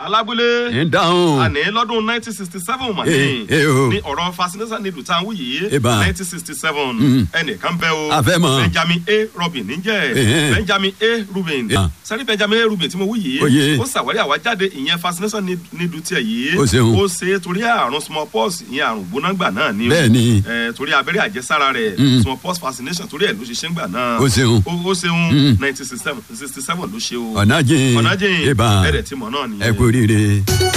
alábúlé ń dáhùn. àní lọ́dún nineteen sixty seven mà Eh, ní eh, o. ní ọ̀rọ̀ fascination needle tá à ń wí yìí Eba. nineteen sixty seven Mm. ẹnìkan bẹ́ o A fẹ́ mọ̀. benjamin a robin níjẹ́ Eh. benjamin a rubin Ah. sẹ́rí benjamin a rubin tí mo wí Oye. yìí ó ṣàwárí àwájáde ìyẹn fascination needle tiẹ̀ yìí Ó ṣeun. ó ṣe é torí àrùn smallpox ìyẹn àrùn gbónágbà náà ni o. Bẹ́ẹ̀ni. Eh, torí abẹ́rẹ́ àjẹsára rẹ̀ Mm. smallpox vaccination torí ẹ̀ ló ṣe ṣe ń gbà náà Ó ṣeun. ó ó ṣeun Mm. nineteen sixty seven ló ṣe o ọ̀nà jìn. ọ̀nà jìn ìbá ẹ̀rẹ̀ tí mọ̀ náà nìyẹn. ẹ kú oríire.